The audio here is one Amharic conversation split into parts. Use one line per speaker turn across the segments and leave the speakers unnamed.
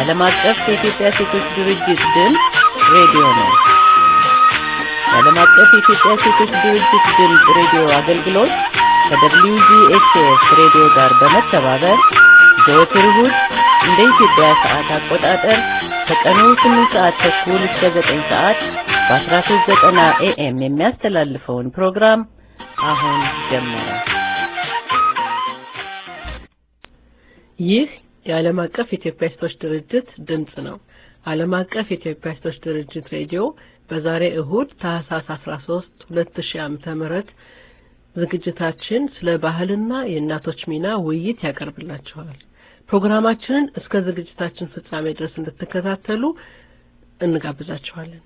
የዓለም አቀፍ የኢትዮጵያ ሴቶች ድርጅት ድምፅ ሬዲዮ ነው። የዓለም አቀፍ የኢትዮጵያ ሴቶች ድርጅት ድምፅ ሬዲዮ አገልግሎት ከWGHF ሬዲዮ ጋር በመተባበር ዘወትር እሁድ እንደ ኢትዮጵያ ሰዓት አቆጣጠር ከቀኑ 8 ሰዓት ተኩል እስከ 9 ሰዓት በ1390 ኤኤም የሚያስተላልፈውን ፕሮግራም አሁን ጀመረ።
ይህ የዓለም አቀፍ የኢትዮጵያ ሴቶች ድርጅት ድምፅ ነው። ዓለም አቀፍ የኢትዮጵያ ሴቶች ድርጅት ሬዲዮ በዛሬ እሁድ ታህሳስ 13 2000 ዓመተ ምህረት ዝግጅታችን ስለ ባህልና የእናቶች ሚና ውይይት ያቀርብላችኋል። ፕሮግራማችንን እስከ ዝግጅታችን ፍጻሜ ድረስ እንድትከታተሉ እንጋብዛችኋለን።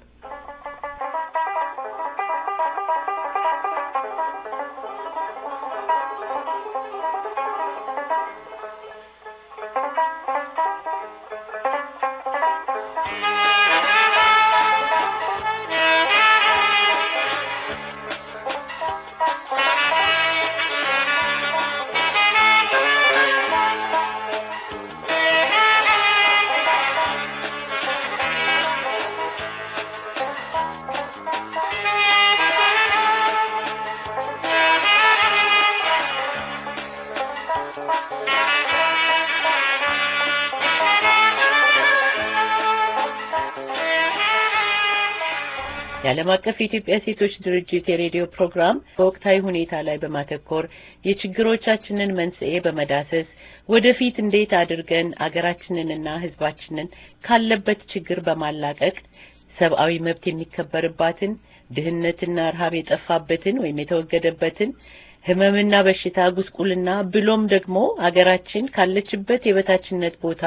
የዓለም አቀፍ የኢትዮጵያ ሴቶች ድርጅት የሬዲዮ ፕሮግራም በወቅታዊ ሁኔታ ላይ በማተኮር የችግሮቻችንን መንስኤ በመዳሰስ ወደፊት እንዴት አድርገን አገራችንንና ሕዝባችንን ካለበት ችግር በማላቀቅ ሰብአዊ መብት የሚከበርባትን ድህነትና ረሃብ የጠፋበትን ወይም የተወገደበትን ህመምና በሽታ ጉስቁልና ብሎም ደግሞ አገራችን ካለችበት የበታችነት ቦታ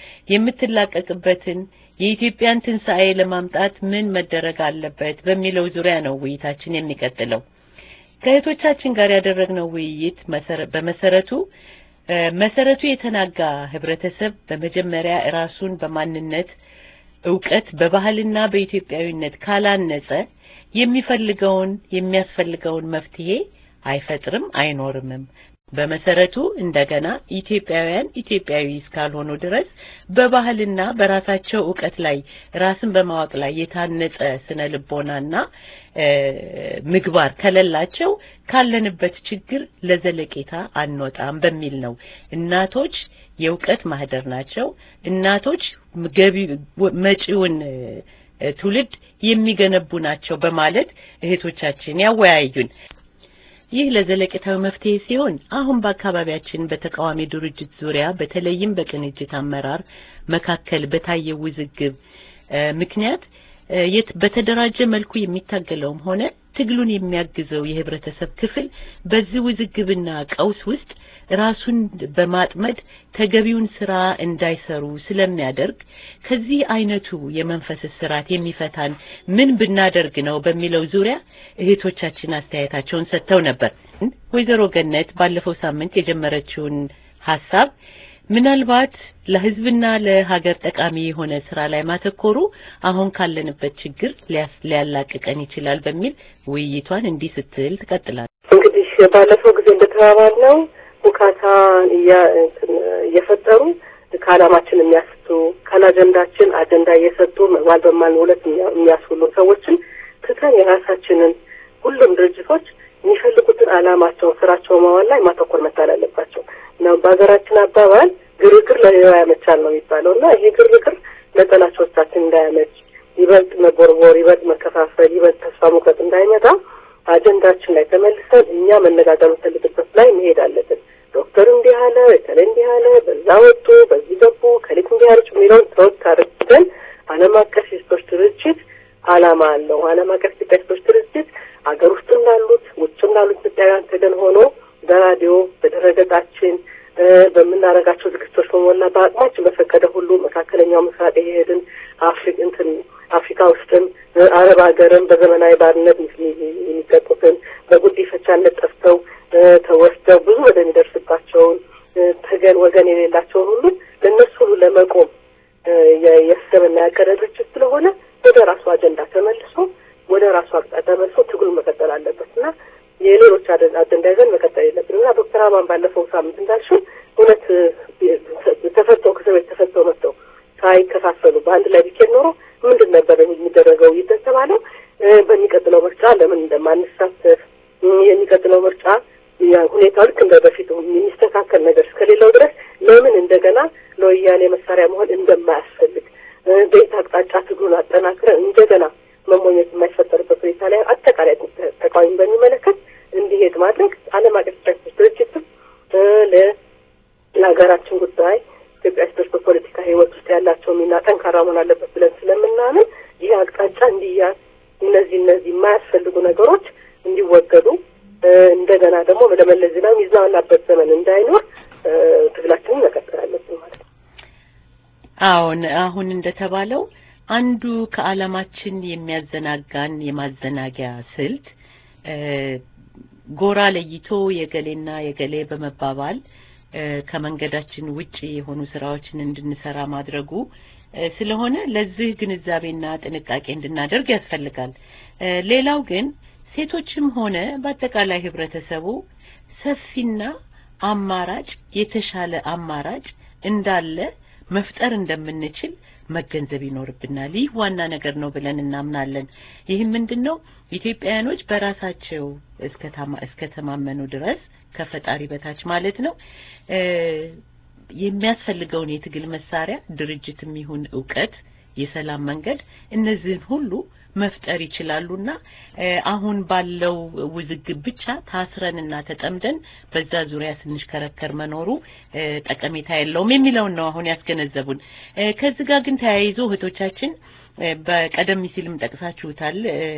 የምትላቀቅበትን የኢትዮጵያን ትንሣኤ ለማምጣት ምን መደረግ አለበት በሚለው ዙሪያ ነው ውይይታችን የሚቀጥለው። ከእህቶቻችን ጋር ያደረግነው ውይይት በመሰረቱ መሰረቱ የተናጋ ህብረተሰብ በመጀመሪያ ራሱን በማንነት እውቀት፣ በባህልና በኢትዮጵያዊነት ካላነጸ የሚፈልገውን የሚያስፈልገውን መፍትሄ አይፈጥርም አይኖርምም። በመሰረቱ እንደገና ኢትዮጵያውያን ኢትዮጵያዊ እስካልሆኑ ድረስ በባህልና በራሳቸው እውቀት ላይ ራስን በማወቅ ላይ የታነጸ ስነ ልቦናና ምግባር ከሌላቸው ካለንበት ችግር ለዘለቄታ አንወጣም በሚል ነው። እናቶች የእውቀት ማህደር ናቸው። እናቶች ገቢ መጪውን ትውልድ የሚገነቡ ናቸው በማለት እህቶቻችን ያወያዩን። ይህ ለዘለቄታዊ መፍትሄ ሲሆን አሁን በአካባቢያችን በተቃዋሚ ድርጅት ዙሪያ በተለይም በቅንጅት አመራር መካከል በታየው ውዝግብ ምክንያት በተደራጀ መልኩ የሚታገለውም ሆነ ትግሉን የሚያግዘው የህብረተሰብ ክፍል በዚህ ውዝግብና ቀውስ ውስጥ ራሱን በማጥመድ ተገቢውን ስራ እንዳይሰሩ ስለሚያደርግ ከዚህ አይነቱ የመንፈስ ስርዓት የሚፈታን ምን ብናደርግ ነው በሚለው ዙሪያ እህቶቻችን አስተያየታቸውን ሰጥተው ነበር። ወይዘሮ ገነት ባለፈው ሳምንት የጀመረችውን ሀሳብ ምናልባት ለህዝብና ለሀገር ጠቃሚ የሆነ ስራ ላይ ማተኮሩ አሁን ካለንበት ችግር ሊያላቅቀን ይችላል በሚል ውይይቷን እንዲህ ስትል ትቀጥላለች።
እንግዲህ ባለፈው ጊዜ እንደተባባልነው ሁካታ እየፈጠሩ ከዓላማችን የሚያስቱ ካለአጀንዳችን አጀንዳ እየሰጡ መግባል በማል ሁለት የሚያስውሉ ሰዎችን ትተን የራሳችንን ሁሉም ድርጅቶች የሚፈልጉትን ዓላማቸውን ስራቸውን ማዋል ላይ ማተኮር መቻል አለባቸው ነው። በሀገራችን አባባል ግርግር ለሌላው ያመቻል ነው የሚባለው እና ይሄ ግርግር ለጠላቶቻችን እንዳያመች ይበልጥ መቦርቦር፣ ይበልጥ መከፋፈል፣ ይበልጥ ተስፋ መቁረጥ እንዳይመጣ አጀንዳችን ላይ ተመልሰን እኛ መነጋገር የምንፈልግበት ላይ መሄድ አለብን። ዶክተር እንዲህ አለ፣ በተለይ እንዲህ አለ፣ በዛ ወጡ፣ በዚህ ገቡ፣ ከሊት እንዲህ አለች የሚለውን ተወት አድርገን ዓለም አቀፍ የሴቶች ድርጅት ዓላማ አለው። ዓለም አቀፍ ኢትዮጵያ ሴቶች ድርጅት አገር ውስጥ እንዳሉት ውጭ እንዳሉት ኢትዮጵያውያን ተገን ሆኖ በራዲዮ በድረገጻችን በምናደርጋቸው ዝግጅቶች በሞላ በአቅማችን በፈቀደ ሁሉ መካከለኛው ምስራቅ የሄድን አፍሪክ እንትን አፍሪካ ውስጥም አረብ ሀገርም በዘመናዊ ባርነት የሚቀጡትን በጉዲፈቻነት ጠፍተው ተወስደው ብዙ ወደሚደርስባቸውን ተገን ወገን የሌላቸውን ሁሉ ለእነሱ ሁሉ ለመቆም የሰበና ያቀደ ድርጅት ስለሆነ ወደ ራሱ አጀንዳ ተመልሶ ወደ ራሱ አቅጣጫ ተመልሶ ትግሉን መቀጠል አለበት እና የሌሎች አጀንዳ ይዘን መቀጠል የለብንም እና ዶክተር አማን ባለፈው ሳምንት እንዳልሽው እውነት ተፈተው ከእስር ቤት ተፈተው መጥተው ታይቶ እንደማንሳተፍ የሚቀጥለው ምርጫ ሁኔታው ልክ እንደ በፊቱ የሚስተካከል ነገር እስከሌለው ድረስ ለምን እንደገና ለወያኔ መሳሪያ መሆን እንደማያስፈልግ በየት አቅጣጫ ትግሉን አጠናክረን እንደገና መሞኘት የማይፈጠርበት ሁኔታ ላይ አጠቃላይ ተቃዋሚ በሚመለከት እንዲሄድ ማድረግ ዓለም አቀፍ ሴቶች ድርጅትም ለሀገራችን ጉዳይ ኢትዮጵያ ሴቶች በፖለቲካ ሕይወት ውስጥ ያላቸው ሚና ጠንካራ መሆን አለበት ብለን ስለምናምን ይህ አቅጣጫ እንዲያዝ እነዚህ እነዚህ የማያስፈልጉ ነገሮች እንዲወገዱ እንደገና ደግሞ ለመለስ ዜናዊ የሚዝናናበት ዘመን እንዳይኖር ትግላችንን መቀጠል አለብን ማለት ነው።
አዎን፣ አሁን እንደተባለው አንዱ ከዓላማችን የሚያዘናጋን የማዘናጊያ ስልት ጎራ ለይቶ የገሌና የገሌ በመባባል ከመንገዳችን ውጪ የሆኑ ስራዎችን እንድንሰራ ማድረጉ ስለሆነ ለዚህ ግንዛቤና ጥንቃቄ እንድናደርግ ያስፈልጋል። ሌላው ግን ሴቶችም ሆነ በአጠቃላይ ህብረተሰቡ ሰፊና አማራጭ የተሻለ አማራጭ እንዳለ መፍጠር እንደምንችል መገንዘብ ይኖርብናል። ይህ ዋና ነገር ነው ብለን እናምናለን። ይህም ምንድን ነው ኢትዮጵያውያኖች በራሳቸው እስከ ተማመኑ ድረስ ከፈጣሪ በታች ማለት ነው የሚያስፈልገውን የትግል መሳሪያ ድርጅትም ይሁን እውቀት፣ የሰላም መንገድ እነዚህን ሁሉ መፍጠር ይችላሉና አሁን ባለው ውዝግብ ብቻ ታስረንና ተጠምደን በዛ ዙሪያ ስንሽከረከር መኖሩ ጠቀሜታ የለውም የሚለውን ነው አሁን ያስገነዘቡን። ከዚህ ጋር ግን ተያይዞ እህቶቻችን በቀደም ሲልም ጠቅሳችሁታል።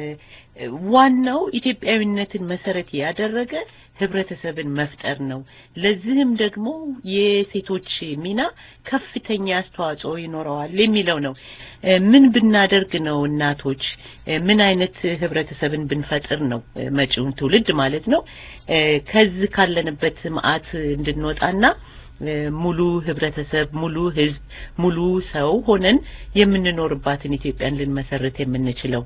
ዋናው ኢትዮጵያዊነትን መሰረት ያደረገ ህብረተሰብን መፍጠር ነው። ለዚህም ደግሞ የሴቶች ሚና ከፍተኛ አስተዋጽኦ ይኖረዋል የሚለው ነው። ምን ብናደርግ ነው እናቶች ምን አይነት ህብረተሰብን ብንፈጥር ነው መጪውን ትውልድ ማለት ነው ከዚህ ካለንበት መዓት እንድንወጣና ሙሉ ህብረተሰብ፣ ሙሉ ህዝብ፣ ሙሉ ሰው ሆነን የምንኖርባትን ኢትዮጵያን ልንመሰርት የምንችለው?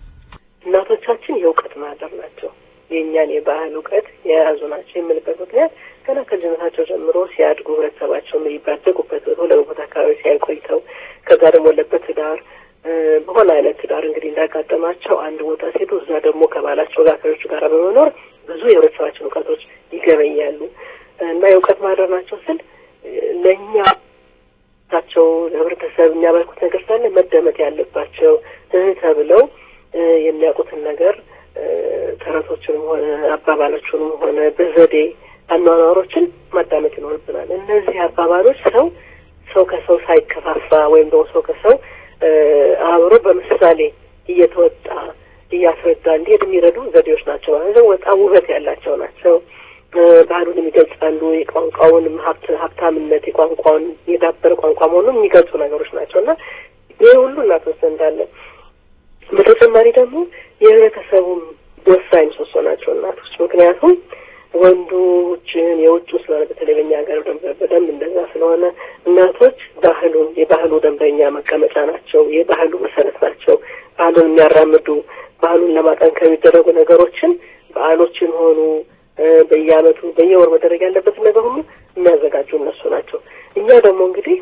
እናቶቻችን የእውቀት ማህደር ናቸው። የእኛን የባህል እውቀት የያዙ ናቸው የምልበት ምክንያት ገና ከልጅነታቸው ጀምሮ ሲያድጉ ህብረተሰባቸው ባደጉበት ወደቦታ አካባቢ ሲያቆይተው ከዛ ደግሞ ወለበት ትዳር በሆነ አይነት ትዳር እንግዲህ እንዳጋጠማቸው አንድ ቦታ ሴቱ እዛ ደግሞ ከባላቸው ጋር ከሌሎቹ ጋር በመኖር ብዙ የህብረተሰባችን እውቀቶች ይገበያሉ እና የእውቀት ማህደር ናቸው ስል ለእኛ ታቸው ለህብረተሰብ የሚያበረኩት ነገር ስላለ መደመጥ ያለባቸው ተብለው የሚያውቁትን ነገር ተረቶችንም ሆነ አባባሎችንም ሆነ በዘዴ አኗኗሮችን ማዳመጥ ይኖርብናል። እነዚህ አባባሎች ሰው ሰው ከሰው ሳይከፋፋ ወይም ደግሞ ሰው ከሰው አብሮ በምሳሌ እየተወጣ እያስረዳ እንዲሄድ የሚረዱ ዘዴዎች ናቸው ማለት ነው። በጣም ውበት ያላቸው ናቸው። ባህሉን ይገልጻሉ። የቋንቋውንም ሀብት ሀብታምነት የቋንቋውን የዳበረ ቋንቋ መሆኑን የሚገልጹ ነገሮች ናቸው እና ይህ ሁሉ እናቶች ዘንድ አለ። በተጨማሪ ደግሞ የህብረተሰቡም ወሳኝ ምሰሶ ናቸው እናቶች። ምክንያቱም ወንዱ ውጭን የውጭ ስለሆነ በተለይ በኛ ሀገር በደንብ እንደዛ ስለሆነ እናቶች ባህሉን የባህሉ ደንበኛ መቀመጫ ናቸው። የባህሉ መሰረት ናቸው። ባህሉን የሚያራምዱ ባህሉን ለማጠንከር የሚደረጉ ነገሮችን በዓሎችን ሆኑ በየአመቱ በየወር መደረግ ያለበትን ነገር ሁሉ የሚያዘጋጁ እነሱ ናቸው። እኛ ደግሞ እንግዲህ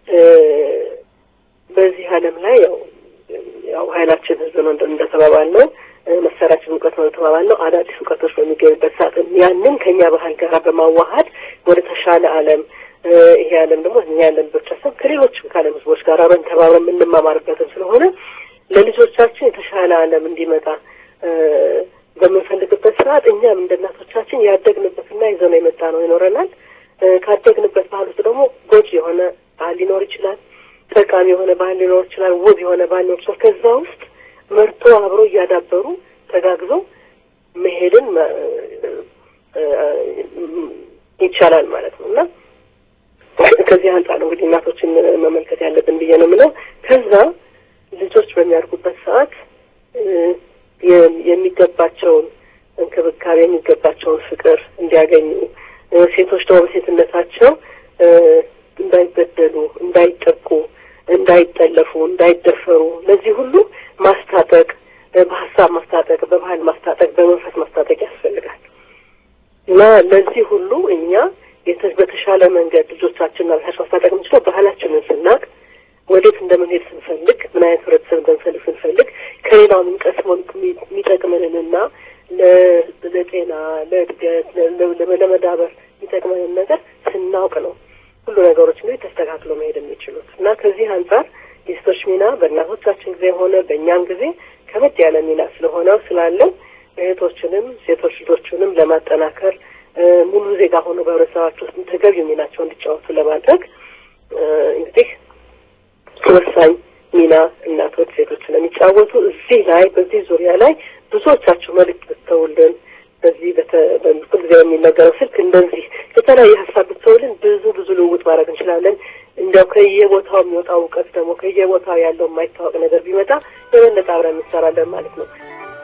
በዚህ ዓለም ላይ ያው ያው ኃይላችን ህዝብ ነው እንደተባባል ነው መሳሪያችን እውቀት ነው ተባባል ነው። አዳዲስ እውቀቶች በሚገኙበት ሰዓት ያንን ከኛ ባህል ጋር በማዋሀድ ወደ ተሻለ ዓለም ይሄ ዓለም ደግሞ እኛ ያለን ብቻ ሳይሆን ከሌሎችም ከዓለም ህዝቦች ጋር አብረን ተባብረን የምንማማርበትም ስለሆነ ለልጆቻችን የተሻለ ዓለም እንዲመጣ በምንፈልግበት ሰዓት እኛም እንደ እናቶቻችን ያደግንበትና ይዘነው የመጣ ነው ይኖረናል። ካደግንበት ባህል ውስጥ ደግሞ ጎጂ የሆነ ባህል ሊኖር ይችላል። ጠቃሚ የሆነ ባህል ሊኖር ይችላል። ውብ የሆነ ባህል ሊኖር ይችላል። ከዛ ውስጥ መርጦ አብሮ እያዳበሩ ተጋግዘው መሄድን ይቻላል ማለት ነው እና ከዚህ አንጻር ነው እንግዲህ እናቶችን መመልከት ያለብን ብዬ ነው የምለው። ከዛ ልጆች በሚያድጉበት ሰዓት የሚገባቸውን እንክብካቤ የሚገባቸውን ፍቅር እንዲያገኙ ሴቶች ደግሞ በሴትነታቸው እንዳይበደሉ፣ እንዳይጠቁ፣ እንዳይጠለፉ፣ እንዳይደፈሩ ለዚህ ሁሉ ማስታጠቅ፣ በሀሳብ ማስታጠቅ፣ በባህል ማስታጠቅ፣ በመንፈስ ማስታጠቅ ያስፈልጋል እና ለዚህ ሁሉ እኛ በተሻለ መንገድ ልጆቻችንና ራሳችን ማስታጠቅ የምንችለው ባህላችንን ስናቅ ወዴት እንደምንሄድ ስንፈልግ ምን አይነት ህብረተሰብ እንደምንፈልግ ስንፈልግ ከሌላው የምንቀስመው የሚጠቅመንንና ለጤና፣ ለእድገት፣ ለመዳበር የሚጠቅመንን ነገር ስናውቅ ነው ሁሉ ነገሮች እንግዲህ ተስተካክሎ መሄድ የሚችሉት እና ከዚህ አንጻር የሴቶች ሚና በእናቶቻችን ጊዜ ሆነ በእኛም ጊዜ ከበድ ያለ ሚና ስለሆነው ስላለን እህቶችንም ሴቶች ልጆቹንም ለማጠናከር ሙሉ ዜጋ ሆኖ በህብረተሰባቸው ውስጥ ተገቢው ሚናቸው እንዲጫወቱ ለማድረግ እንግዲህ ወሳኝ ሚና እናቶች ሴቶች ስለሚጫወቱ እዚህ ላይ በዚህ ዙሪያ ላይ ብዙዎቻችሁ መልዕክት ብትተውልን በዚህ በሁል ጊዜ የሚነገረው ስልክ እንደዚህ የተለያየ ሀሳብ ብትተውልን ብዙ ብዙ ልውውጥ ማድረግ እንችላለን። እንዲያው ከየቦታው የሚወጣው እውቀት ደግሞ ከየቦታው ያለው የማይታወቅ ነገር ቢመጣ የበለጠ አብረን እንሰራለን ማለት ነው።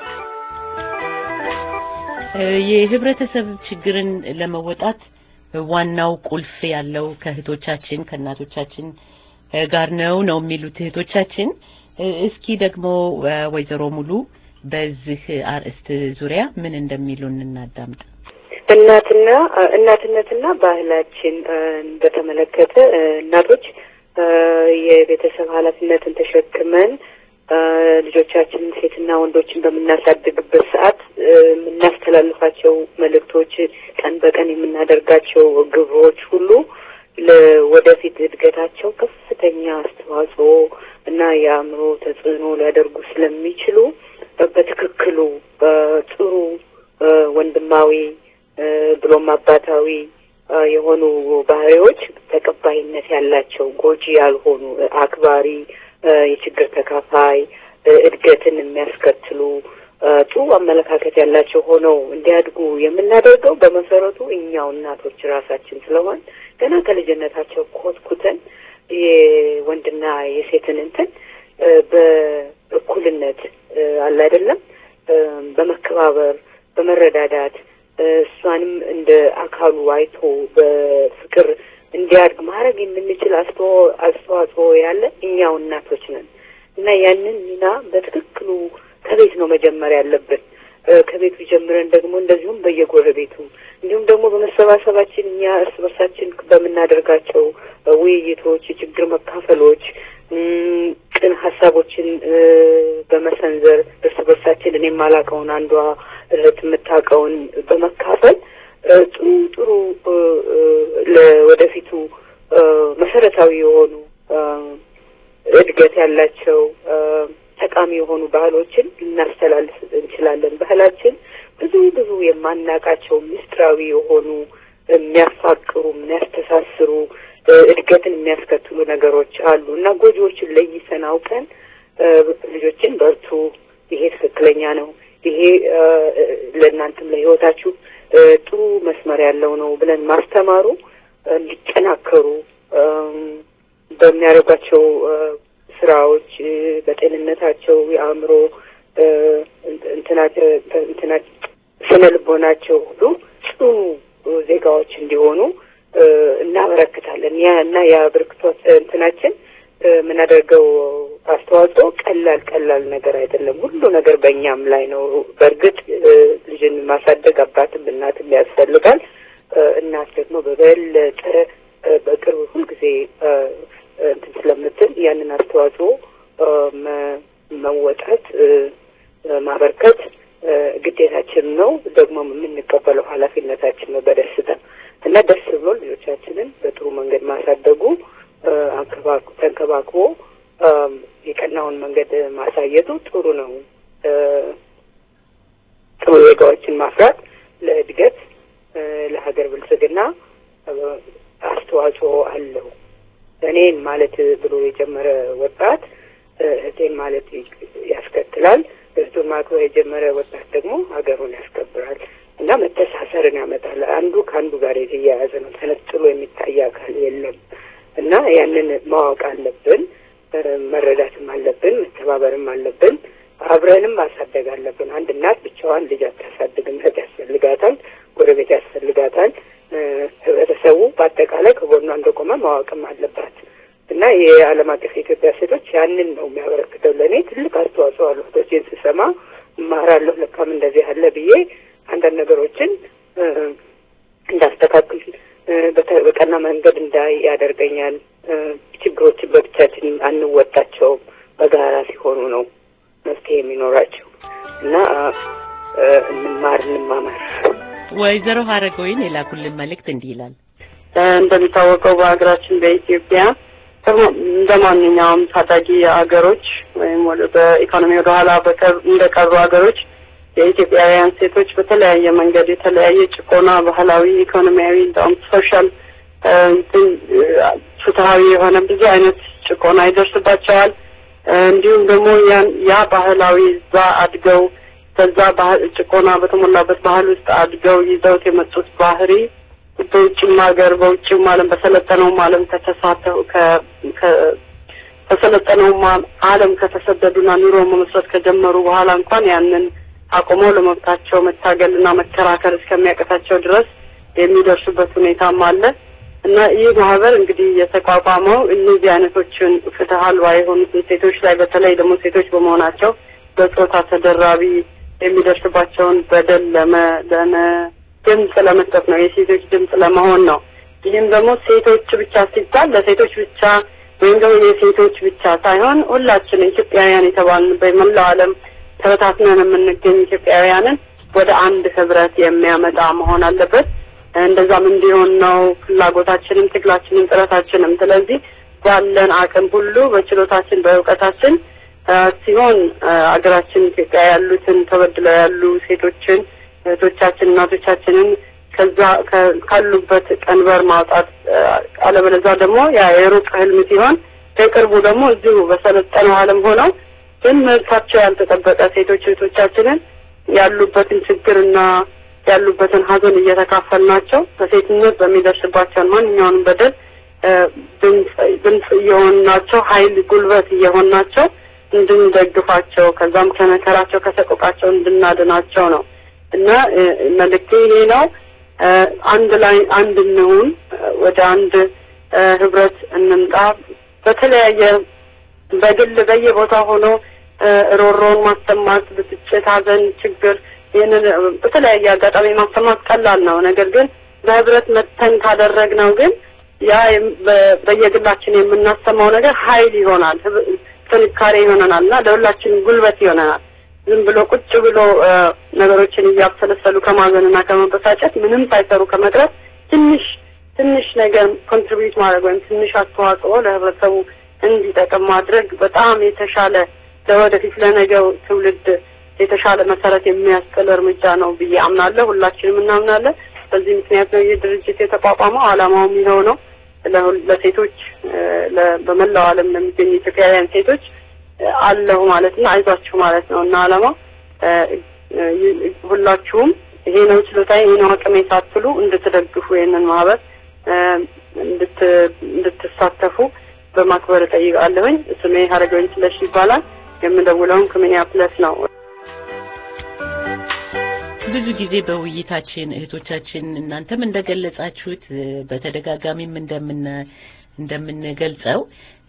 የህብረተሰብ ችግርን ለመወጣት ዋናው ቁልፍ ያለው ከእህቶቻችን ከእናቶቻችን ጋር ነው ነው የሚሉት እህቶቻችን። እስኪ ደግሞ ወይዘሮ ሙሉ በዚህ አርዕስት ዙሪያ ምን እንደሚሉን እናዳምጥ።
እናትና እናትነትና ባህላችን በተመለከተ እናቶች የቤተሰብ ኃላፊነትን ተሸክመን ልጆቻችንን ሴትና ወንዶችን በምናሳድግበት ሰዓት የምናስተላልፋቸው መልእክቶች፣ ቀን በቀን የምናደርጋቸው ግብሮች ሁሉ ለወደፊት እድገታቸው ከፍተኛ አስተዋጽኦ እና የአእምሮ ተጽዕኖ ሊያደርጉ ስለሚችሉ በትክክሉ ጥሩ ወንድማዊ ብሎም አባታዊ የሆኑ ባህሪዎች ተቀባይነት ያላቸው ጎጂ ያልሆኑ አክባሪ፣ የችግር ተካፋይ፣ እድገትን የሚያስከትሉ ጥሩ አመለካከት ያላቸው ሆነው እንዲያድጉ የምናደርገው በመሰረቱ እኛው እናቶች ራሳችን ስለሆን ገና ከልጅነታቸው ኮትኩተን የወንድና የሴትን እንትን በእኩልነት አለ አይደለም በመከባበር በመረዳዳት እሷንም እንደ አካሉ አይቶ በፍቅር እንዲያድግ ማድረግ የምንችል አስተዋጽኦ ያለ እኛው እናቶች ነን እና ያንን ሚና በትክክሉ ከቤት ነው መጀመር ያለብን። ከቤቱ ጀምረን ደግሞ እንደዚሁም በየጎረቤቱ እንዲሁም ደግሞ በመሰባሰባችን እኛ እርስ በርሳችን በምናደርጋቸው ውይይቶች፣ የችግር መካፈሎች፣ ቅን ሀሳቦችን በመሰንዘር እርስ በርሳችን እኔ የማላውቀውን አንዷ እህት የምታውቀውን በመካፈል ጥሩ ጥሩ ለወደፊቱ መሰረታዊ የሆኑ እድገት ያላቸው ጠቃሚ የሆኑ ባህሎችን ልናስተላልፍ እንችላለን። ባህላችን ብዙ ብዙ የማናውቃቸው ምስጢራዊ የሆኑ የሚያፋቅሩ፣ የሚያስተሳስሩ፣ እድገትን የሚያስከትሉ ነገሮች አሉ እና ጎጂዎችን ለይተን አውቀን ልጆችን በርቱ፣ ይሄ ትክክለኛ ነው፣ ይሄ ለእናንተም ለህይወታችሁ ጥሩ መስመር ያለው ነው ብለን ማስተማሩ እንዲጠናከሩ በሚያደርጓቸው ስራዎች በጤንነታቸው የአእምሮ እንትናቸው ስነ ልቦናቸው ሁሉ ጽኑ ዜጋዎች እንዲሆኑ እናበረክታለን። ያ እና የአበርክቶት እንትናችን የምናደርገው አስተዋጽኦ ቀላል ቀላል ነገር አይደለም። ሁሉ ነገር በእኛም ላይ ነው። በእርግጥ ልጅን ማሳደግ አባትም እናትም ያስፈልጋል። እናት ደግሞ በበለጠ በቅርብ ሁልጊዜ እንትን ስለምትል ያንን አስተዋጽኦ መወጣት ማበርከት ግዴታችን ነው። ደግሞ የምንቀበለው ኃላፊነታችን ነው በደስታ እና ደስ ብሎ ልጆቻችንን በጥሩ መንገድ ማሳደጉ ተንከባክቦ የቀናውን መንገድ ማሳየቱ ጥሩ ነው። ጥሩ ዜጋዎችን ማፍራት ለእድገት ለሀገር ብልጽግና አስተዋጽኦ አለው። እኔን ማለት ብሎ የጀመረ ወጣት እህቴን ማለት ያስከትላል። እህቱን ማክበር የጀመረ ወጣት ደግሞ ሀገሩን ያስከብራል እና መተሳሰርን ያመጣል። አንዱ ከአንዱ ጋር የተያያዘ ነው። ተነጥሎ የሚታይ አካል የለም እና ያንን ማወቅ አለብን፣ መረዳትም አለብን፣ መተባበርም አለብን። አብረንም ማሳደግ አለብን። አንድ እናት ብቻዋን ልጅ አታሳድግም። እህት ያስፈልጋታል፣ ጎረቤት ያስፈልጋታል። ህብረተሰቡ በአጠቃላይ ከጎኗ እንደቆመ ማወቅም አለባት እና የዓለም አቀፍ የኢትዮጵያ ሴቶች ያንን ነው የሚያበረክተው። ለእኔ ትልቅ አስተዋጽኦ አሉ። እህቶቼን ስሰማ እማራለሁ፣ ለካም እንደዚህ አለ ብዬ አንዳንድ ነገሮችን እንዳስተካክል በቀና መንገድ እንዳይ ያደርገኛል። ችግሮችን በብቻችን አንወጣቸውም፣ በጋራ ሲሆኑ ነው መፍትሄ የሚኖራቸው እና እንማር እንማማር።
ወይዘሮ ሀረገወይን የላኩልን መልእክት እንዲህ ይላል።
እንደሚታወቀው በሀገራችን በኢትዮጵያ እንደ ማንኛውም ታዳጊ ሀገሮች ወይም በኢኮኖሚ ወደኋላ እንደቀሩ ሀገሮች የኢትዮጵያውያን ሴቶች በተለያየ መንገድ የተለያየ ጭቆና፣ ባህላዊ፣ ኢኮኖሚያዊ እንደውም ሶሻል ፍትሀዊ የሆነ ብዙ አይነት ጭቆና ይደርስባቸዋል። እንዲሁም ደግሞ ያ ባህላዊ እዛ አድገው በዛ ጭቆና በተሞላበት ባህል ውስጥ አድገው ይዘውት የመጡት ባህሪ በውጭም ሀገር በውጭም ዓለም በሰለጠነውም ዓለም ከተሳተው ከሰለጠነውም ዓለም ከተሰደዱና ኑሮ መመስረት ከጀመሩ በኋላ እንኳን ያንን አቁመው ለመብታቸው መታገልና መከራከር እስከሚያቀታቸው ድረስ የሚደርሱበት ሁኔታም አለ እና ይህ ማህበር እንግዲህ የተቋቋመው እነዚህ አይነቶችን ፍትህ አልባ የሆኑትን ሴቶች ላይ በተለይ ደግሞ ሴቶች በመሆናቸው በጾታ ተደራቢ የሚደርስባቸውን በደል ለመ ለመ ድምጽ ለመስጠት ነው። የሴቶች ድምጽ ለመሆን ነው። ይህም ደግሞ ሴቶች ብቻ ሲባል ለሴቶች ብቻ ወይም ደግሞ የሴቶች ብቻ ሳይሆን ሁላችን ኢትዮጵያውያን የተባልን በመላው ዓለም ተበታትነን የምንገኝ ኢትዮጵያውያንን ወደ አንድ ህብረት የሚያመጣ መሆን አለበት። እንደዛም እንዲሆን ነው ፍላጎታችንም፣ ትግላችንም፣ ጥረታችንም። ስለዚህ ባለን አቅም ሁሉ በችሎታችን በእውቀታችን ሲሆን አገራችን ኢትዮጵያ ያሉትን ተበድለው ያሉ ሴቶችን እህቶቻችን እናቶቻችንን ከዛ ካሉበት ቀንበር ማውጣት አለበለዚያ ደግሞ ያ የሩቅ ህልም ሲሆን ከቅርቡ ደግሞ እዚሁ በሰለጠነው ዓለም ሆነው ግን መብታቸው ያልተጠበቀ ሴቶች እህቶቻችንን ያሉበትን ችግርና ያሉበትን ሀዘን እየተካፈልናቸው በሴትነት በሚደርስባቸውን ማንኛውንም በደል ድምፅ እየሆንናቸው ኃይል ጉልበት እየሆንናቸው እንድንደግፋቸው ከዛም ከመከራቸው ከሰቆቃቸው እንድናድናቸው ነው እና መልእክቴ ይሄ ነው። አንድ ላይ አንድ እንሁን፣ ወደ አንድ ህብረት እንምጣ። በተለያየ በግል በየቦታ ሆኖ ሮሮን ማሰማት፣ ብስጭት፣ ሀዘን፣ ችግር ይህንን በተለያየ አጋጣሚ ማሰማት ቀላል ነው። ነገር ግን በህብረት መተን ካደረግነው ግን ያ በየግላችን የምናሰማው ነገር ኃይል ይሆናል፣ ጥንካሬ ይሆነናል እና ለሁላችንም ጉልበት ይሆነናል። ዝም ብሎ ቁጭ ብሎ ነገሮችን እያብሰለሰሉ ከማዘንና ከመበሳጨት ምንም ሳይሰሩ ከመቅረት ትንሽ ትንሽ ነገር ኮንትሪቢዩት ማድረግ ወይም ትንሽ አስተዋጽኦ ለህብረተሰቡ እንዲጠቅም ማድረግ በጣም የተሻለ ለወደፊት ለነገው ትውልድ የተሻለ መሰረት የሚያስጥል እርምጃ ነው ብዬ አምናለሁ። ሁላችንም እናምናለን። በዚህ ምክንያት ነው ይህ ድርጅት የተቋቋመው። ዓላማውም ይኸው ነው። ለሴቶች በመላው ዓለም ለሚገኙ ኢትዮጵያውያን ሴቶች አለሁ ማለት እና አይዟችሁ ማለት ነው እና ዓላማው ሁላችሁም ይሄ ነው ችሎታዬ፣ ይሄ ነው አቅሜ ሳትሉ እንድትደግፉ ይህንን ማህበር እንድትሳተፉ በማክበር እጠይቃለሁኝ። ስሜ ሀረገወይን ስለሺ ይባላል። የምደውለውም ከሚኒያፖሊስ ነው።
ብዙ ጊዜ በውይይታችን እህቶቻችን እናንተም እንደገለጻችሁት በተደጋጋሚም እንደምን እንደምንገልጸው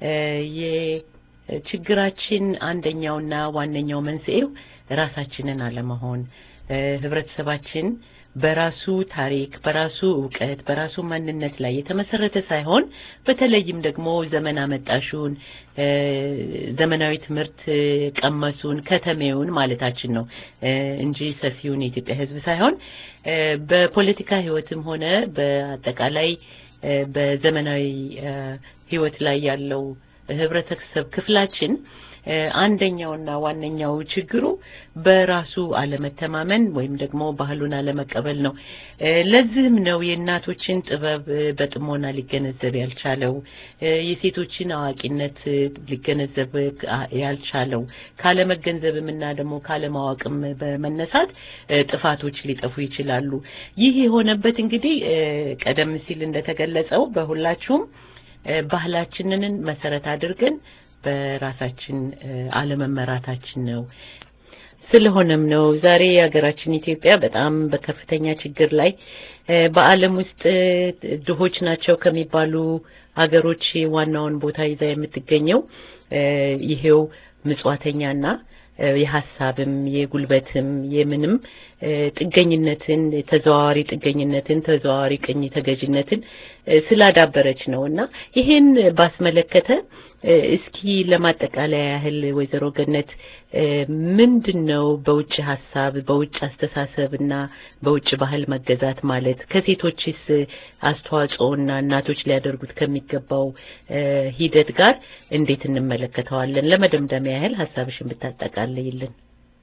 የችግራችን አንደኛውና ዋነኛው መንስኤው ራሳችንን አለመሆን ህብረተሰባችን በራሱ ታሪክ፣ በራሱ እውቀት፣ በራሱ ማንነት ላይ የተመሰረተ ሳይሆን በተለይም ደግሞ ዘመን አመጣሹን ዘመናዊ ትምህርት ቀመሱን ከተሜውን ማለታችን ነው እንጂ ሰፊውን የኢትዮጵያ ሕዝብ ሳይሆን በፖለቲካ ህይወትም ሆነ በአጠቃላይ በዘመናዊ ህይወት ላይ ያለው ህብረተሰብ ክፍላችን አንደኛውና ዋነኛው ችግሩ በራሱ አለመተማመን ወይም ደግሞ ባህሉን አለመቀበል ነው። ለዚህም ነው የእናቶችን ጥበብ በጥሞና ሊገነዘብ ያልቻለው፣ የሴቶችን አዋቂነት ሊገነዘብ ያልቻለው። ካለመገንዘብም እና ደግሞ ካለማወቅም በመነሳት ጥፋቶች ሊጠፉ ይችላሉ። ይህ የሆነበት እንግዲህ ቀደም ሲል እንደተገለጸው በሁላችሁም ባህላችንን መሰረት አድርገን በራሳችን አለመመራታችን ነው። ስለሆነም ነው ዛሬ ሀገራችን ኢትዮጵያ በጣም በከፍተኛ ችግር ላይ በዓለም ውስጥ ድሆች ናቸው ከሚባሉ ሀገሮች ዋናውን ቦታ ይዛ የምትገኘው ይሄው ምጽዋተኛና የሀሳብም የጉልበትም የምንም ጥገኝነትን ተዘዋዋሪ ጥገኝነትን ተዘዋዋሪ ቅኝ ተገዥነትን ስላዳበረች ነው እና ይሄን ባስመለከተ እስኪ ለማጠቃለያ ያህል ወይዘሮ ገነት ምንድን ነው በውጭ ሀሳብ በውጭ አስተሳሰብ እና በውጭ ባህል መገዛት ማለት ከሴቶችስ አስተዋጽኦና እናቶች ሊያደርጉት ከሚገባው ሂደት ጋር እንዴት እንመለከተዋለን? ለመደምደሚያ ያህል ሀሳብሽን ብታጠቃልይልን።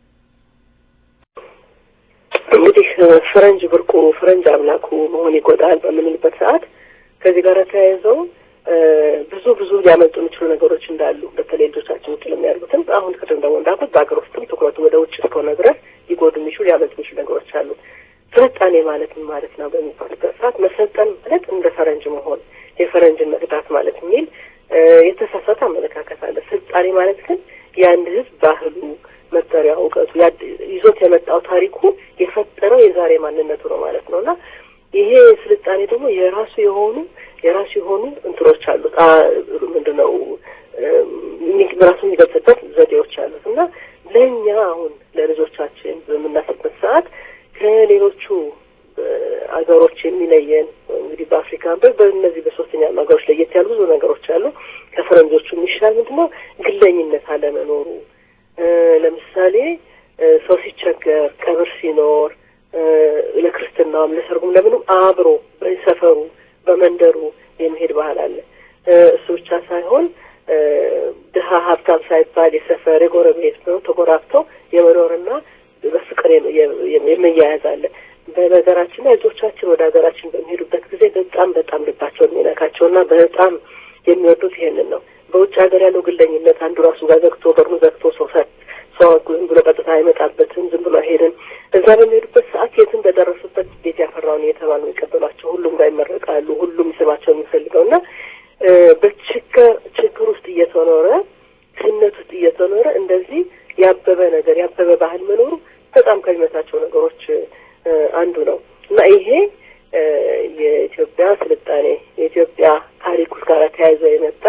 እንግዲህ ፈረንጅ ብርቁ ፈረንጅ አምላኩ መሆን ይጎዳል በምንልበት ሰዓት ከዚህ ጋር ተያይዘው ብዙ ብዙ ሊያመልጡ የሚችሉ ነገሮች እንዳሉ በተለይ ልጆቻችን ውጭ ለሚያደርጉትም አሁን ቅድም ደግሞ እንዳልኩት በሀገር ውስጥም ትኩረቱ ወደ ውጭ እስከሆነ ድረስ ሊጎዱ የሚችሉ ሊያመልጡ የሚችሉ ነገሮች አሉ። ስልጣኔ ማለት ምን ማለት ነው በሚባልበት ሰዓት መሰልጠን ማለት እንደ ፈረንጅ መሆን የፈረንጅን መቅዳት ማለት የሚል የተሳሳተ አመለካከት አለ። ስልጣኔ ማለት ግን የአንድ ህዝብ ባህሉ፣ መጠሪያ፣ እውቀቱ ይዞት የመጣው ታሪኩ የፈጠረው የዛሬ ማንነቱ ነው ማለት ነው እና ይሄ ስልጣኔ ደግሞ የራሱ የሆኑ የራሱ የሆኑ እንትኖች አሉት። ምንድነው ራሱ የሚገልጽበት ዘዴዎች አሉት እና ለእኛ አሁን ለልጆቻችን በምናስብበት ሰዓት ከሌሎቹ አገሮች የሚለየን እንግዲህ በአፍሪካ በእነዚህ በሶስተኛ ሀገሮች ለየት ያሉ ብዙ ነገሮች አሉ። ከፈረንጆቹ የሚሻል ምንድነው ግለኝነት አለመኖሩ። ለምሳሌ ሰው ሲቸገር፣ ቀብር ሲኖር፣ ለክርስትናውም ለሰርጉም ለምንም አብሮ በሰፈሩ በመንደሩ የሚሄድ ባህል አለ። እሱ ብቻ ሳይሆን ድሀ ሀብታም ሳይባል የሰፈር የጎረቤት ነው ተጎራብተው የመኖርና በፍቅር የመያያዝ አለ። በነገራችን ላይ ልጆቻችን ወደ ሀገራችን በሚሄዱበት ጊዜ በጣም በጣም ልባቸውን የሚነካቸውና በጣም የሚወዱት ይሄንን ነው። በውጭ ሀገር ያለው ግለኝነት አንዱ ራሱ ጋር ዘግቶ በሩን ዘግቶ ሰው ሰው ዝም ብሎ ቀጥታ አይመጣበትም። ዝም ብሎ አይሄድም። እዛ በሚሄዱበት ሰዓት የትም በደረሱበት ቤት ያፈራውን እየተባሉ የሚቀበሏቸው ሁሉም ጋር ይመረቃሉ። ሁሉም ስማቸው የሚፈልገው እና በችግር ችግር ውስጥ እየተኖረ ስነት ውስጥ እየተኖረ እንደዚህ ያበበ ነገር ያበበ ባህል መኖሩ በጣም ከሚመታቸው ነገሮች አንዱ ነው እና ይሄ የኢትዮጵያ ስልጣኔ የኢትዮጵያ ታሪክ ውስጥ ጋር ተያይዞ የመጣ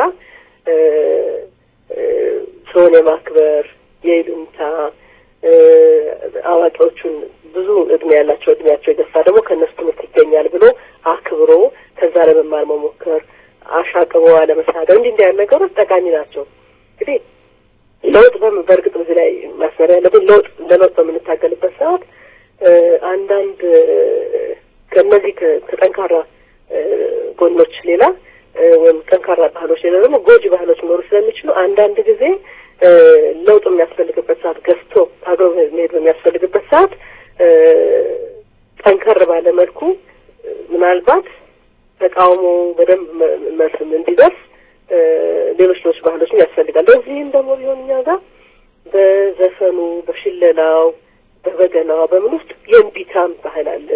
ሰውን የማክበር የይሉኝታ አዋቂዎቹን ብዙ እድሜ ያላቸው እድሜያቸው የገፋ ደግሞ ከእነሱ ትምህርት ይገኛል ብሎ አክብሮ ከዛ ለመማር መሞከር አሻቅቦ አለመሳደብ እንዲህ እንዲህ ያሉ ነገሮች ጠቃሚ ናቸው። እንግዲህ ለውጥ በእርግጥ በዚህ ላይ ማስመሪያ ያለብን ለውጥ ለለውጥ በምንታገልበት ሰዓት አንዳንድ ከእነዚህ ከጠንካራ ጎኖች ሌላ ወይም ጠንካራ ባህሎች ሌላ ደግሞ ጎጂ ባህሎች ሊኖሩ ስለሚችሉ አንዳንድ ጊዜ ለውጥ የሚያስፈልግበት ሰዓት ገፍቶ ታግሮ መሄድ በሚያስፈልግበት ሰዓት ጠንከር ባለ መልኩ ምናልባት ተቃውሞ በደንብ መልስም እንዲደርስ ሌሎች ሌሎች ባህሎችም ያስፈልጋል። በዚህም ደግሞ ቢሆን እኛ ጋር በዘፈኑ፣ በሽለላው፣ በበገናው በምን ውስጥ የእምቢታም ባህል አለ፣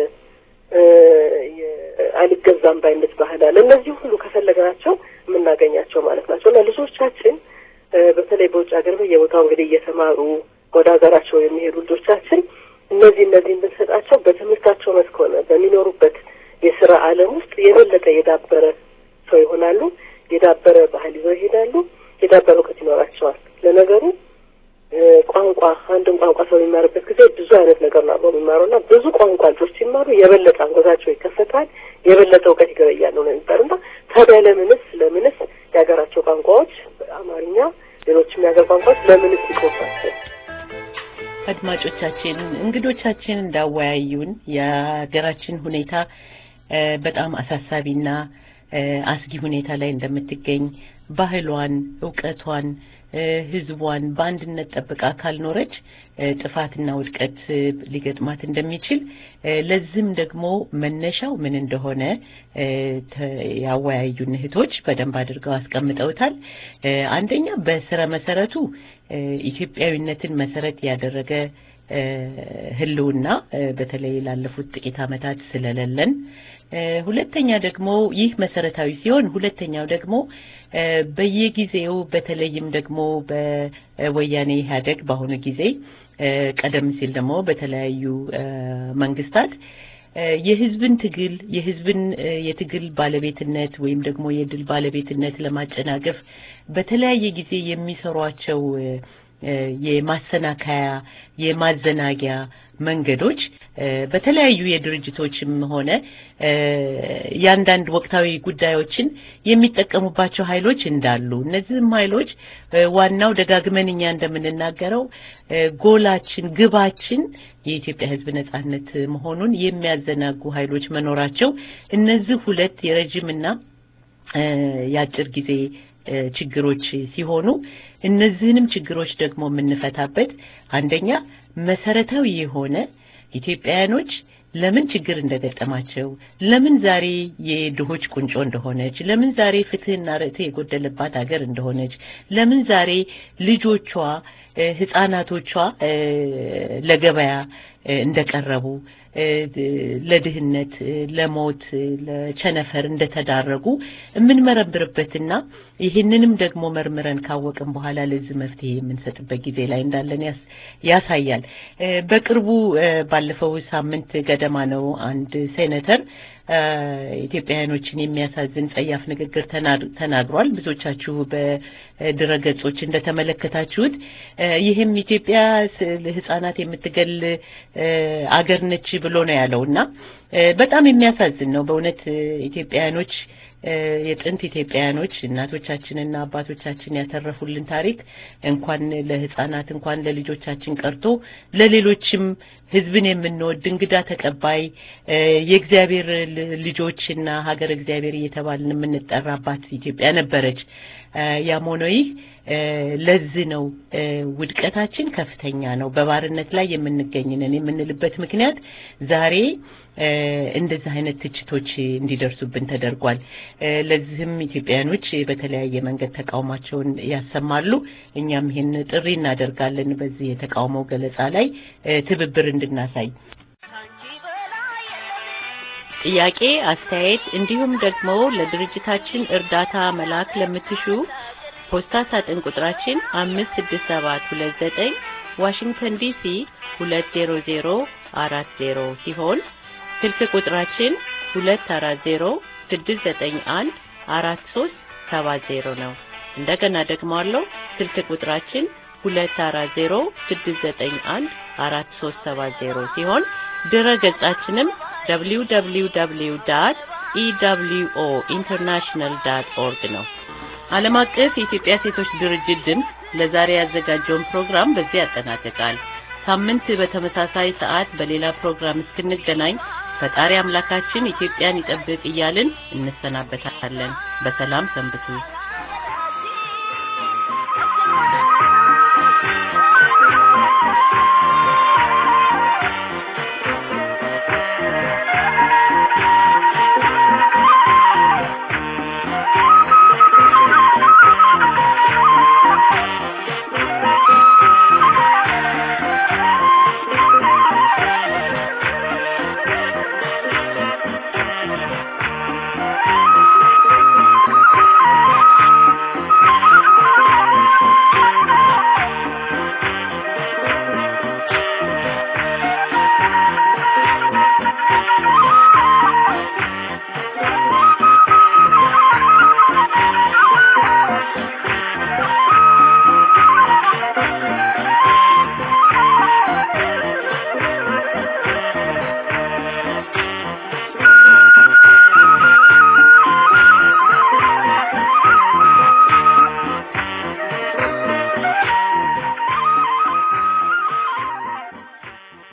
አልገዛም ባይነት ባህል አለ። እነዚህ ሁሉ ከፈለግናቸው የምናገኛቸው ማለት ናቸው እና ልጆቻችን በተለይ በውጭ ሀገር በየቦታው እንግዲህ እየተማሩ ወደ ሀገራቸው የሚሄዱ ልጆቻችን እነዚህ እነዚህን ብንሰጣቸው በትምህርታቸው መስክ ሆነ በሚኖሩበት የስራ ዓለም ውስጥ የበለጠ የዳበረ ሰው ይሆናሉ። የዳበረ ባህል ይዘው ይሄዳሉ። የዳበረ እውቀት ይኖራቸዋል። ለነገሩ ቋንቋ አንድን ቋንቋ ሰው የሚማርበት ጊዜ ብዙ አይነት ነገር ነው አብረው የሚማረው እና ብዙ ቋንቋ ልጆች ሲማሩ የበለጠ አንጎታቸው ይከፈታል፣ የበለጠ እውቀት ይገበያሉ ነው የሚባለው እና ታዲያ ለምንስ ለምንስ የሀገራቸው ቋንቋዎች አማርኛ፣ ሌሎችም የሀገር ቋንቋዎች ለምንስ ይቆፋቸው?
አድማጮቻችን እንግዶቻችን እንዳወያዩን የሀገራችን ሁኔታ በጣም አሳሳቢና አስጊ ሁኔታ ላይ እንደምትገኝ ባህሏን፣ እውቀቷን፣ ሕዝቧን በአንድነት ጠብቃ ካልኖረች ጥፋትና ውድቀት ሊገጥማት እንደሚችል ለዚህም ደግሞ መነሻው ምን እንደሆነ ያወያዩን እህቶች በደንብ አድርገው አስቀምጠውታል። አንደኛ በስረ መሰረቱ ኢትዮጵያዊነትን መሰረት ያደረገ ህልውና በተለይ ላለፉት ጥቂት ዓመታት ስለሌለን፣ ሁለተኛ ደግሞ ይህ መሰረታዊ ሲሆን፣ ሁለተኛው ደግሞ በየጊዜው በተለይም ደግሞ በወያኔ ኢህአዴግ በአሁኑ ጊዜ ቀደም ሲል ደግሞ በተለያዩ መንግስታት የህዝብን ትግል የህዝብን የትግል ባለቤትነት ወይም ደግሞ የድል ባለቤትነት ለማጨናገፍ በተለያየ ጊዜ የሚሰሯቸው የማሰናከያ የማዘናጊያ መንገዶች በተለያዩ የድርጅቶችም ሆነ የአንዳንድ ወቅታዊ ጉዳዮችን የሚጠቀሙባቸው ኃይሎች እንዳሉ እነዚህም ኃይሎች ዋናው ደጋግመን እኛ እንደምንናገረው ጎላችን፣ ግባችን የኢትዮጵያ ሕዝብ ነጻነት መሆኑን የሚያዘናጉ ኃይሎች መኖራቸው እነዚህ ሁለት የረጅምና የአጭር ጊዜ ችግሮች ሲሆኑ እነዚህንም ችግሮች ደግሞ የምንፈታበት አንደኛ መሰረታዊ የሆነ ኢትዮጵያውያኖች ለምን ችግር እንደገጠማቸው፣ ለምን ዛሬ የድሆች ቁንጮ እንደሆነች፣ ለምን ዛሬ ፍትህና ርትዕ የጎደለባት ሀገር እንደሆነች፣ ለምን ዛሬ ልጆቿ ህጻናቶቿ ለገበያ እንደቀረቡ ለድህነት፣ ለሞት፣ ለቸነፈር እንደተዳረጉ የምንመረምርበትና ይህንንም ደግሞ መርምረን ካወቅን በኋላ ለዚህ መፍትሄ የምንሰጥበት ጊዜ ላይ እንዳለን ያሳያል። በቅርቡ ባለፈው ሳምንት ገደማ ነው አንድ ሴኔተር ኢትዮጵያውያኖችን የሚያሳዝን ጸያፍ ንግግር ተናግሯል። ብዙዎቻችሁ በድረገጾች እንደተመለከታችሁት ይህም ኢትዮጵያ ህጻናት የምትገል አገር ነች ብሎ ነው ያለው እና በጣም የሚያሳዝን ነው በእውነት ኢትዮጵያውያኖች የጥንት ኢትዮጵያውያኖች እናቶቻችንና አባቶቻችን ያተረፉልን ታሪክ እንኳን ለህጻናት እንኳን ለልጆቻችን ቀርቶ ለሌሎችም ህዝብን የምንወድ እንግዳ ተቀባይ የእግዚአብሔር ልጆችና ሀገር እግዚአብሔር እየተባልን የምንጠራባት ኢትዮጵያ ነበረች። ያም ሆኖ ይህ ለዚህ ነው ውድቀታችን ከፍተኛ ነው። በባርነት ላይ የምንገኝነን የምንልበት ምክንያት ዛሬ እንደዚህ አይነት ትችቶች እንዲደርሱብን ተደርጓል። ለዚህም ኢትዮጵያውያኖች በተለያየ መንገድ ተቃውሟቸውን ያሰማሉ። እኛም ይህን ጥሪ እናደርጋለን። በዚህ የተቃውሞ ገለጻ ላይ ትብብር እንድናሳይ ጥያቄ፣ አስተያየት እንዲሁም ደግሞ ለድርጅታችን እርዳታ መላክ ለምትሹ ፖስታ ሳጥን ቁጥራችን አምስት ስድስት ሰባት ሁለት ዘጠኝ ዋሽንግተን ዲሲ ሁለት ዜሮ ዜሮ አራት ዜሮ ሲሆን ስልክ ቁጥራችን ሁለት አራት ዜሮ ስድስት ዘጠኝ አንድ አራት ሶስት ሰባት ዜሮ ነው። እንደገና ደግመዋለሁ። ስልክ ቁጥራችን ሁለት አራት ዜሮ ስድስት ዘጠኝ አንድ አራት ሶስት ሰባት ዜሮ ሲሆን ድረ ገጻችንም ደብሊው ደብሊው ደብሊው ዳት ኢደብሊውኦ ኢንተርናሽናል ዳት ኦርግ ነው። ዓለም አቀፍ የኢትዮጵያ ሴቶች ድርጅት ድምፅ ለዛሬ ያዘጋጀውን ፕሮግራም በዚህ ያጠናቅቃል። ሳምንት በተመሳሳይ ሰዓት በሌላ ፕሮግራም እስክንገናኝ ፈጣሪ አምላካችን ኢትዮጵያን ይጠብቅ እያልን እንሰናበታለን። በሰላም ሰንብቱ።